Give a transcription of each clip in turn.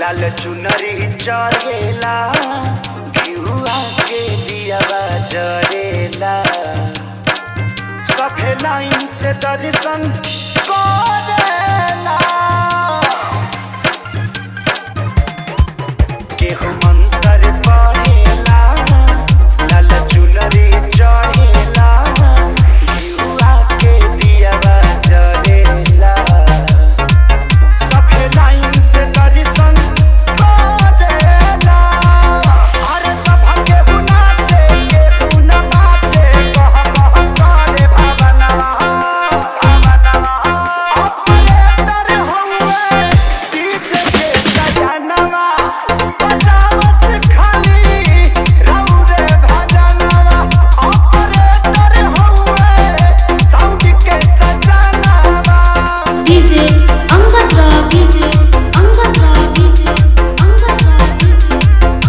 लाल चुनरी चढ़ेला घिउआ के दियावा जरेला सभे लाइन से दर्शन करेला केहू मंत्र पढ़ेला लाल चुनरी चढ़ेला घिउआ के दियावा जरेला सभे लाइन से दर्शन करेला अरे सभा केहू नाचे केहू न नाचे कह कह करे भावनवा भावनवा ऑपरेटर हउए डीजे के सजनवा बजावत खाली रउरे भजनवा ऑपरेटर हउए साउंड के सजनवा DJ Angkat Rock DJ Angkat Rock DJ Angkat Rock DJ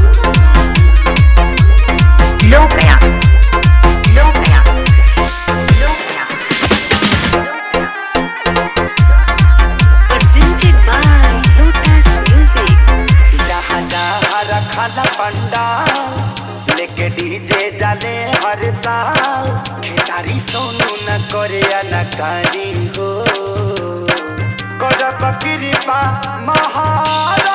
Lokaya. Lokaya. Lokaya. Presented by Lotus Music. जहाँ जहाँ रखल पंडाल लेके डीजे जाले हर साल खेसारी सोनू न करे अनकारी हो करब कृपा महाराज